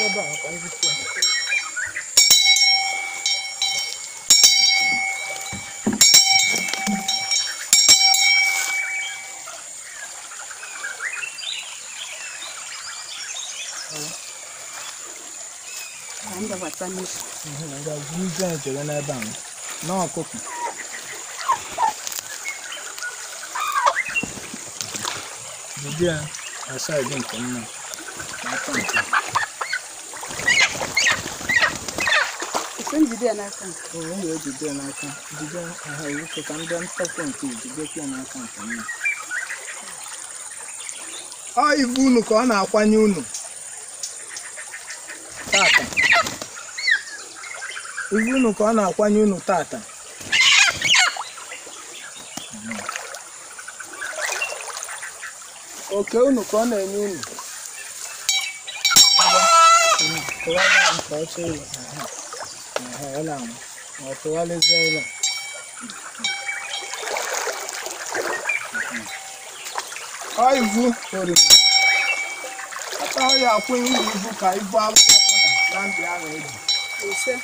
ebe a ka ndị kwuo. ka m dakwasa n'isi Mhm, na ga buru izu anyị chere n'ebe ahụ na ọkụkọ jide ya na saịdị nke mma n'aka nke esi njide ya n'aka m o wee jide ya n'aka jide aha iwuke ka ndị ntọpụ nke jidekwa ya n'aka nke mma ọ ibu unu ka ọ na-akwanye unu tata ibu unu ka ọ na-akwanye unu tata oke unu ka ọ na-enye unu tụwara ya nke ọsọ ụlọ aha aha ụlọ ahụ ma ọ tụgharịzie ụlọ ọ ivu oriri ataghị ya akwụnye ụlọ ibu ka ibu akwụkwọ na ndị ahụ eji ise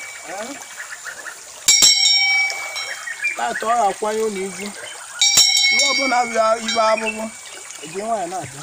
tata ọ ga-akwanye ụlọ ibu ihe ọbụla bịa ibe abụbụ eji nwaanyị na-abịa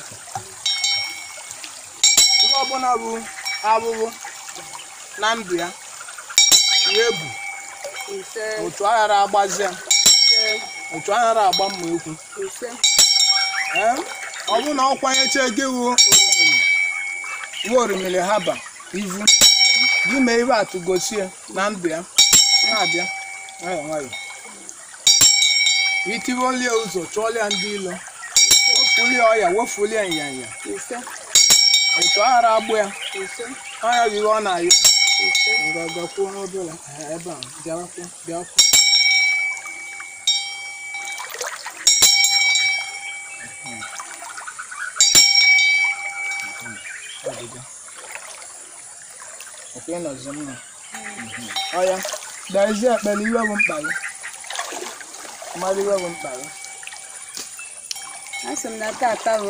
ihe ọbụla bụ abụbụ na ndụ ya ihe ebu ise otu aghara agbazi ya ise otu aghara agba mma ekwu ise Ee, ọ bụrụ na ọ kwanyecha gị wu orimiri wu orimiri haba ivu gị mee ibe atụ gosie na ndụ ya na-abịa nwayọ nwayọ itiwolie ụzọ chụọlia ndị ilo wefulie ọya wefulie nyanya ise otu aghara agbụ ya ise ọnya bụ ihe ọ na-ayọ ise ngagakwuo n'obere Ee, ebe a bịakwụ bịakwụ ọdịga ọkwa ịnọzi mma ọya dazie ekpere iwe bụ mkpa gị mmadụ iwe bụ mkpa gị asị m na tata bụ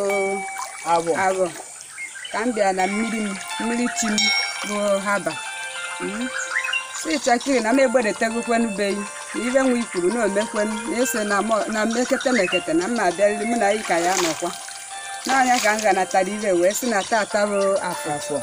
abụ arọ ka m bịara na mmiri m mmiri chi m bụ haba Mm. si chakiri na m egbedetegokwenubeghị na ibe nwa ikwuru na omekwenu na ese na mọ- na mmekete mekete na mma abịarịrị mụ na anyị ka ya nọkwa n'anya ka m ganatara ibe wee sị na tata bụ afọ afọ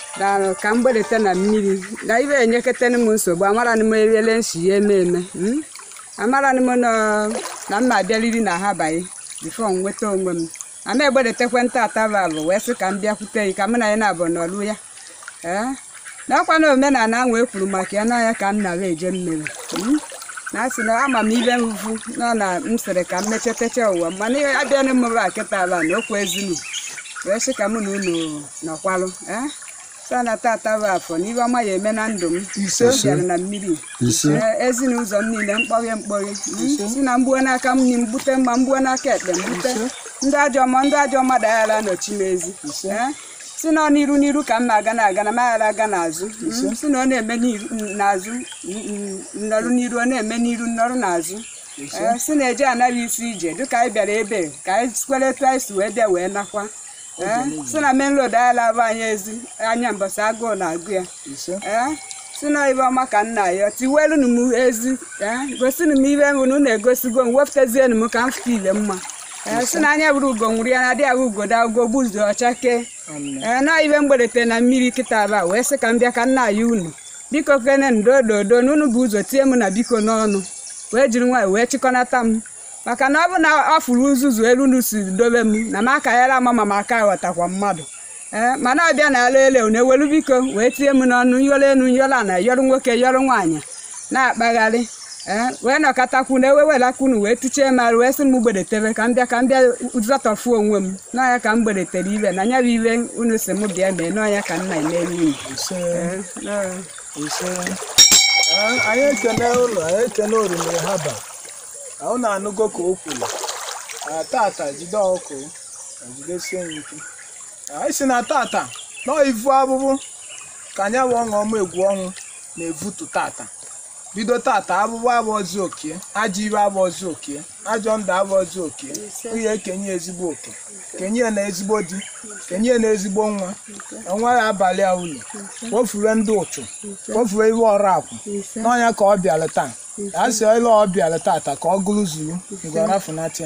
na ka m gbedete na mmiri na ibe enyeketene m nsogbu amara m eriele nsi ya eme eme mm? amara m nọ na mma abịarịrị na ha baghị bifo m nweta onwe m ama egbedetekwe ntata bụ wee sị ka m bịakwute gị ka mụ na ya na-abụ n'ọlụ ya ee na ọkwa na omenala ahụ e kwuru maka ya n'anya ka m nara eje mmiri mm? na asị na ama m ibe mfu nọ na m sịrị ka m mechetecha ụwa m mana ihe abịa na mmụrụ akịta ala na okwu ezinu wee sị ka mụ na unu nọkwalụ ee sa na tata bụ afọ n'ihe ọma ya eme na ndụ m ise o bịara na mmiri Ee, ezinụzọ m niile mkpọghe mkpọghe Mm, si na mgbuo n'aka m nyi mbute mma mgbuo n'aka ekpe mbute ndị ajọ ọma ndị ajọ mmadụ aghara nọchi m ezi Ee, si na ọ n'iru n'iru ka m na-aga na-aga na m aghara aga n'azụ Mm, si na ọ na-eme n'iru- n'azụ mm, mm, nnọrụ n'iru ọ na-eme n'iru nnọrụ n'azụ Ee, si na eje anaghị isi ije dịka anyị bịara ebe ka anyị kwere etu anyị si wee bịa wee nakwa Ee, si na main road aghara bụ anyị ezi anya mbọsị agụụ na-agụ ya ise ee si na ibe ọma ka nna ya tiwelunu m ezi ee gosinu m ibe mbụ na unu egosigo m wepụtazienu m ka m fụta ile mma ee si na anya bụrụ ugo nwụrụ ya na adịghị ahụ ugodo ugo gbuzu ọcha kee amen ee na ibe mgbedete na mmiri kịta aba wee sị ka m bịa ka nna ya unu biko kene ndododo na unu bụ ụzọ tie m na biko n'ọnụ wee jiri nwanyị wee chịkọnata m maka na ọ bụ na ọ fụrụ uzuzu elu unu si dobe m na m akaghara ama ma m aka ghọtakwa mmadụ ee mana ọbịa na ala ele na ewelu biko wee tie m n'ọnụ nyọrọ enu nyọrọ ana yọrọ nwoke yọrọ nwaanyị na-akpagharị ee wee nọkọtakwu na ewewelakwunu wee tichie m arụ wee sị m gbedetebe ka m bịa ka m bịa zọtọfuo onwe m n'ọnya ka m gbedetere ibe na nya bụ ibe unu si m bịa mee n'ọnya ka nna emeri unu ise Ee, nọọ. ise Ee, anyị ekene ụlọ anyị ekene orimiri haba ahụ na-anụgo ka o kwuru Ah, tata jide ọkụ jidesie ya ike anyị si na tata nọọ ivu abụbụ ka anya bụ ọṅụ ọma egwu ọnwụ na-evutu tata bido tata abụbụ abụọzi okie ajọ ibe abụọzi okie ajọ ndụ abụọzi oke onye ekenye ya ezigbo oke kenye ya na ezigbo di kenye ya na ezigbo nwa nwa ya abalị a ụlọ wofure ndị ụchụ wofure iwe ọrụ akwụ ise n'ọnya ka ọ bịara taa a sị ile ọ bịara tata ka ọ gụrụ zuru ngwarafunatịa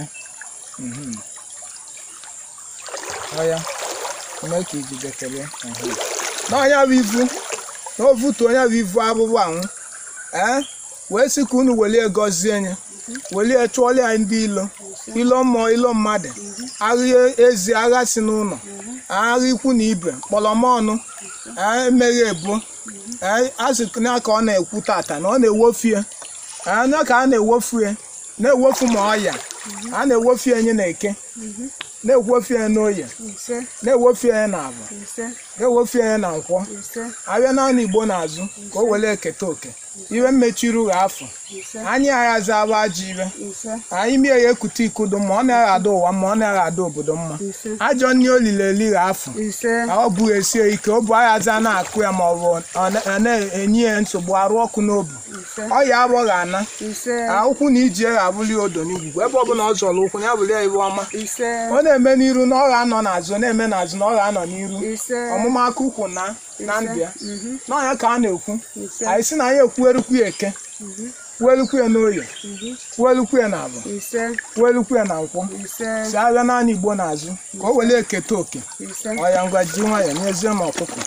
ọya mee ka ijide kelee n'ọnya bụ ivu na ovutu onye bụ ivu abụbụ anwụ ee wee sị ka unu welie gọzie ya welie chụọla ya ndị ilo ilo mmụọ ilo mmadụ agha ezi agha si n'ụlọ agha ikwu na ibe kpọlọmọnụ emeghị ebuo ee a sị na ka ọ na-ekwu tata na ọ na-ewofu ya anya ka a na-ewofu ya na-ewofu ma ọya a na-ewofu ya nye na eke na-ewofu ya n'oye ise na-ewofu ya na abụ ise na-ewofu ya na nkwọ ise abịa naanị igbo n'azụ ka o were eketa oke iwe mmechiri ụgha afọ ise anyị aghazi abụ ajọ iwe ise anyị mie ya ekute ikudu ma ọ na-agha ada ụwa ma ọ na-agha ada obodo mma ise ajọ nne olili eligha afọ ise ọ bụ esie ike ọ bụ aghazi a na-akụ ya ma ọ bụ ọ na- ọ na-enye ya nsogbu arụ ọkụ n'obi ise ọ ya agbọghị ana ise ụkwụ na iji ya abụli odo n'igwugwu ebe ọbụla ọ zọrọ ụkwụ ya bụli ya iwe ọma ise ọ na-eme n'iru na ọ ga-anọ n'azụ ọ na-eme n'azụ na ọ ga-anọ n'iru ise ọmụma aka ụkwụ na na ndụ ya mhm, n'ọnya ka a na-ekwu ise anyị si na anyị ekwuerukwu ya eke kwuerukwu ya n'oye mhm, kwuerukwu ya na abụ ise kwuerukwu ya na nkwọ ise si abịa naanị igbo n'azụ ka o were eketa oke ise ọya ngwa ji nwayọ nyezie m ọkụkọ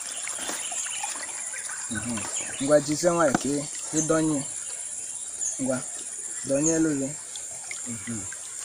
Mhm. ngwa jizie nwayọ ka ị- ịdọnye ngwa dọnye elu gị Mhm.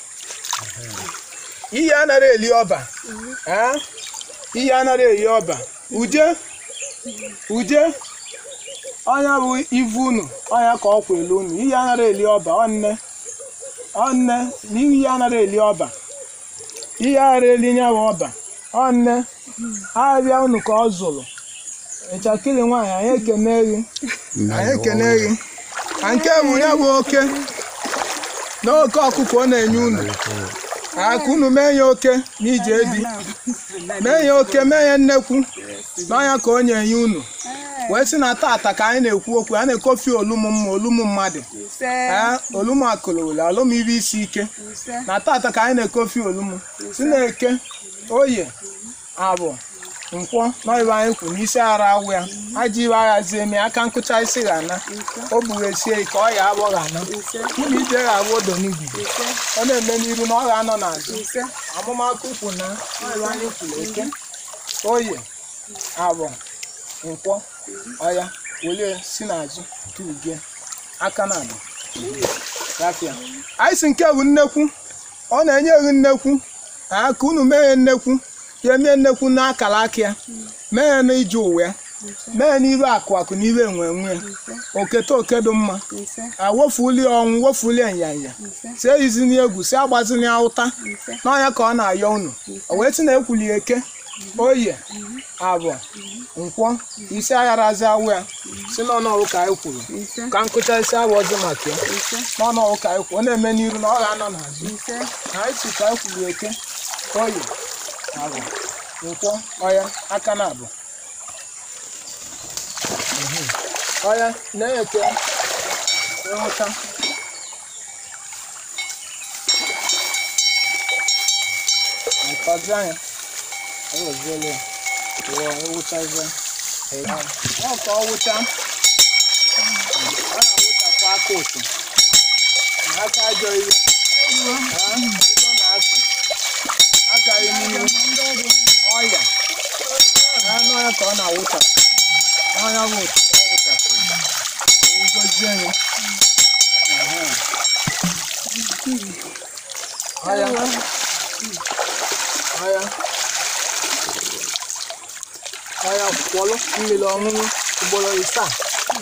iyi anaghị eli ọba ee? iyi anaghị eli ọba uje uje ọnya bụ ivu unu ọnya ka ọ kwa elu unu iyi anaghị eli ọba ọnne ọnne na iyi anaghị eli ọba ihe ara eli nya bụ ọba ọnne abịa unu ka ọ zụrụ ịchakịrị nwaanyị anyị ekene gị anyị ekene gị ka nke bụ ya bụ oke na oke ọkụkọ ọ na-enye unu aka unu mee ya oke n'ije di mee ya oke mee ya nnekwu n'ọnya ka ọ na-enye unu wee sị na tata ka anyị na-ekwu okwu a na-ekofi olumu mma olumu mmadụ ise ee olumu akụlụwụla olumu ibe isi ike ise na tata ka anyị na-ekofi olumu si na-eke oye abụ nkwọ n'ọyịba anyị kwu n'isi ara awụ ya aja iwe aghazie eme aka nkụcha isi ga ana o bughesie ka ọ ya agbọ ga ana ise ụmụ ije ga-abụ odo n'igwe ise ọ na-eme n'iru na ọ ga-anọ n'azụ ise amụmakụ ukwu na ọyịba anyị kwuru eke oye abụ nkwọ ọya welie si n'azụ tugie aka na abụ gafịa anyị si nke bụ nnekwu ọ na-enye gị nnekwu a ka unu mee ya nnekwu ya emee nnekwu n'akara aka ya mee ya n'ije ụwa ya mee ya n'ibe akụ akụ n'ibe enwe enwe ya okete oke dị mma ise awofuli ọnwụ wofuli nyanya ise si eyizini egwu si agbazini ụta ise n'ọnya ka ọ na-ayọ unu o wee sị na ekwuli eke oye abụọ nkwọ isi agharazi awụ ya si n'ọnọwụ ka anyị kwuru ise ka nkụcha isi awụ ọzọ maka ya ise n'ọnọwụ ka anyị kwuru ọ na-eme n'iru na ọ ga-anọ n'azụ ise na anyị si ka anyị kwuru eke oye abụọ nkwọ ọya aka na abụọ Mhm. ọya na-eke ịhụta nkọzi anya eweziele wụọ ewuchazie ọ ka ọ wụcha ọ na-awụchapụ aka ụtụ na aka ajọ ihe ilo na-asụ agaghị n'ihu ọya anụ ya ka ọ na-awụchapụ ọnya bụ otu ka ọ wụchapụrụ ngozie ya Ehe. ọya ọya ọya kwọlụ mmiri ọṅụṅụ ugboro isaa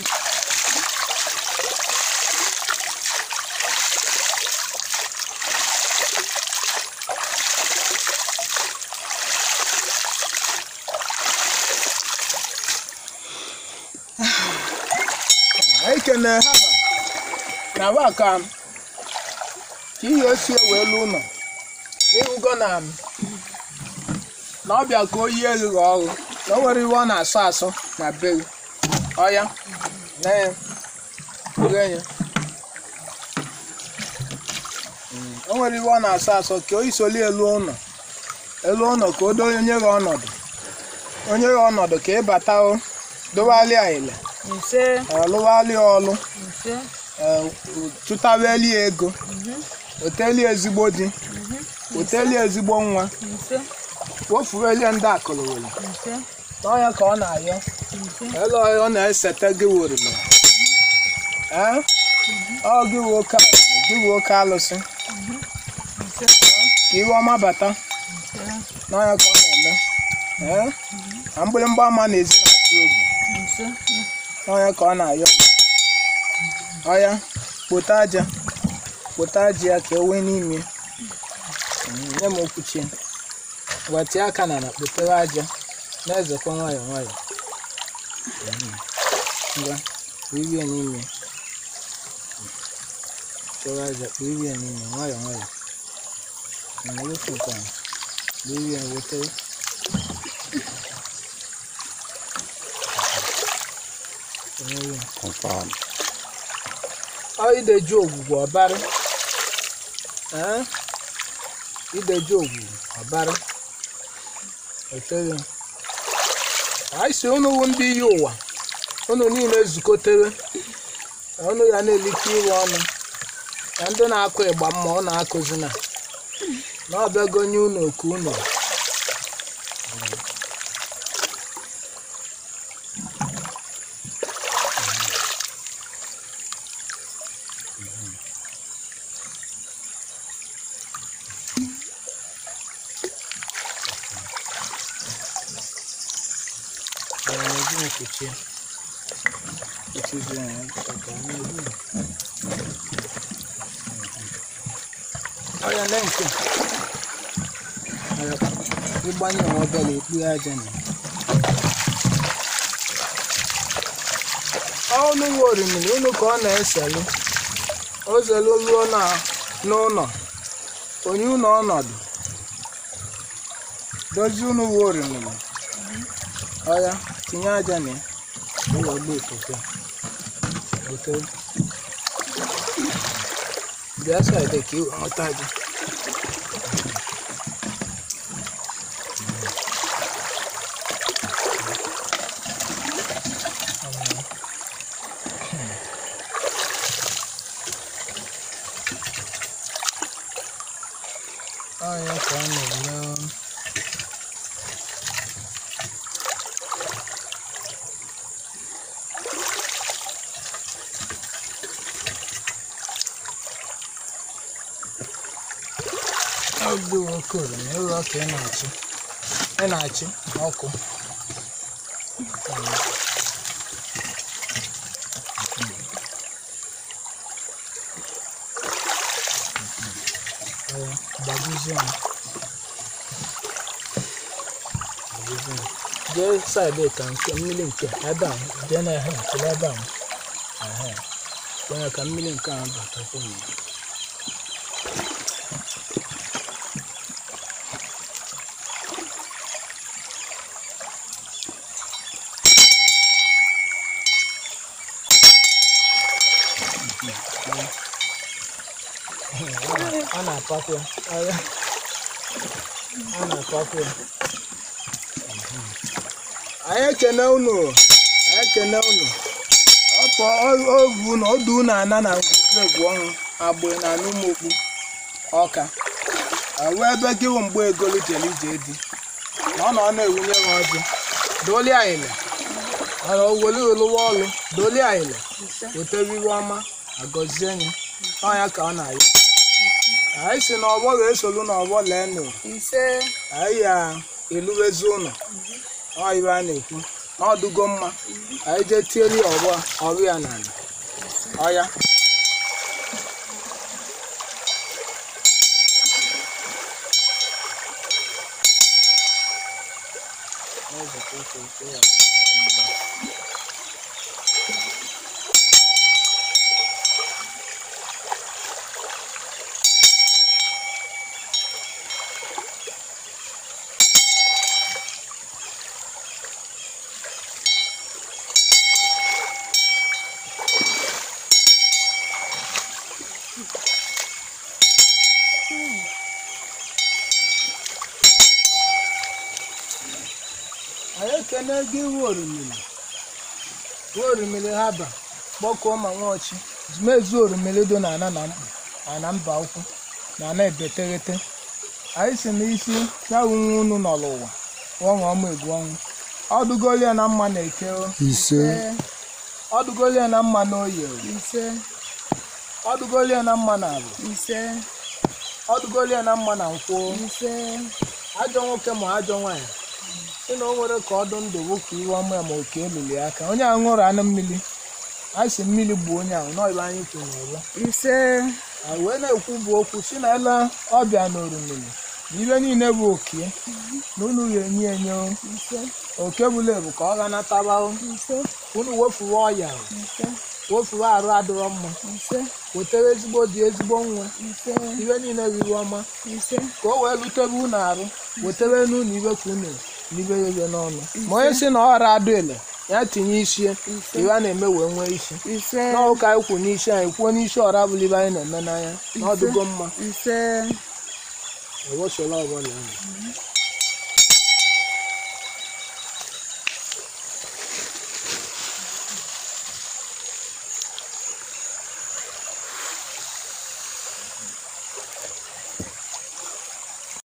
anyị kene ha ba na ba ka ka ihe osi wee lu ụlọ n'ihugo na na ọbịa ka oyi elu gị ọrụ na o nwere iwe ọ na-asọ asọ na be gị ọya na ya ure ya o nwere iwe ọ na-asọ asọ ka o isoli elu ụlọ elu ụlọ ka o doye onye gị ọnọdụ onye gị ọnọdụ ka ị bata o dowalịa ile ise ọlụwalịa ọlụ ise ee, chụtaweli ya ego oteli ezigbo di oteli ezigbo nwa ise wofuwelie ndị akụlụweli ise n'ọnya ka ọ na-ayọ ise ele ọ na-esete gị worime ee ọ gị wo oke alụsị gị wo oke alụsị ise ka iwe ọma bata n'ọnya ka ọ na-eme ee na mgbịrịmgba ama na-ezi na-atụ egwu ise n'ọnya ka ọ na-ayọ ọya kpote aja kpote aja ya ka ewe n'ime Mm, nye m okwuchi gwatie aka na na kpotere aja na-ezekwa nwayọọ nwayọọ Mm, ngwa kpuirie n'ime kpotere aja kpuirie n'ime nwayọọ nwayọọ Mm, ewefu nke a kpuirie wetere kpuirie Confirm. ọ ideju ogwugwu ọbara ee ideju ogwugwu ọbara etere anyị si unu wu ndị iyi ụwa unu niile zukọtere na unu ya na-elite iwe ọnụ na ndị na-akụ ịgba mma ọ na-akụzi na na ọbịago nye unu oku unu Para na-eji nkuchi nkuchi ya ka na-eji ọya na nke ọya ịgbanye onwe obere ekpughe aja na ọnụ nwe orimiri unu ka ọ na-eselu o zelu ruo na n'ụlọ onye unu ọnọdụ dozie unu nwe orimiri ọya tinye aja na ya ụlọ gba ikuku ote bịa saịdị ka iwe nweta aja ọya ka ọ na-eme oge nwoke oroma ụlọ ka ị na-achị ị na-achị ọkụ Ee, gbajuzie m. Gbajuzie m. jee saịdị ka nke mmiri nke ebe a jee na ehe nchere ebe a ehe kwenye ka mmiri nke a batakwa m a na-apakwa ya Ọya. a na-apakwa ya anyị ekene unu anyị ekene unu ọpọ ovu na ọdụ unu ana na egwu ọhụụ agbụ na n'ụmụokpu ọka wee ebe gị wụ mgbe egolu jere ije di na ọ na ọ na-ewunye ha ọjị doli ayịla ọra oweli oluwa ọlụ doli ayịla wetere iwe ọma agọzie anyị ọnya ka ọ na-ayọ anyị si na ọgbọ ga-esolu na ọgbọ lee nụ ise anyị ya eluwezi ụlọ ọ ibe a na-ekwu na ọdụgo mma anyị jee tieli ọgbọ ọrụ ya n'ala ọya ekene gị iwu orimiri iwu orimiri ha ba kpọkuo ma nwaọchị mezu orimiri dị na ana na mkpu ana mba ukwu na ana ebeteghete anyị si n'isi ya wu nwa unu nọ n'ụwa ọṅụ ọma egwu ọnwụ ọdụgolie na mma na eke o ise ọdụgolie na mma na oye o ise ọdụgolie na mma na abụ ise ọdụgolie na mma na nkwụ o. ise ajọ nwoke ma ajọ nwaanyị si na o nwere ka ọdụ ndụ nwoke iwe ọma ya ma oke elili aka onye ahụ ṅụrụ anụ mmiri a sị mmiri gbuo onye ahụ n'ọba anyị kwuru n'ụlọ ise a wee na-ekwu bụ okwu si na ele ọbịa na orumili na ibe niile bụ oke na unu ya enye enye o. ise oke bụla ebu ka ọ ghanataba o. ise unu wefuwe ọya o. ise wefuwe arụ adịrọ mma ise wetere ezigbo dị ezigbo nwa ise ibe niile riri ọma ise ka o wee lutebe unu arụ wetere n'unu ibe ka unu n'ibe ghere n'ọnụ ma onye si na ọra adụ ele ya tinye isi iwe a na-eme wee nwee isi ise n'ọka anyị kwu n'isi anyị kwuo n'isi ọra bụla ibe anyị na-eme n'anya na ọdụgo mma ise ewesola ọbụla ahụ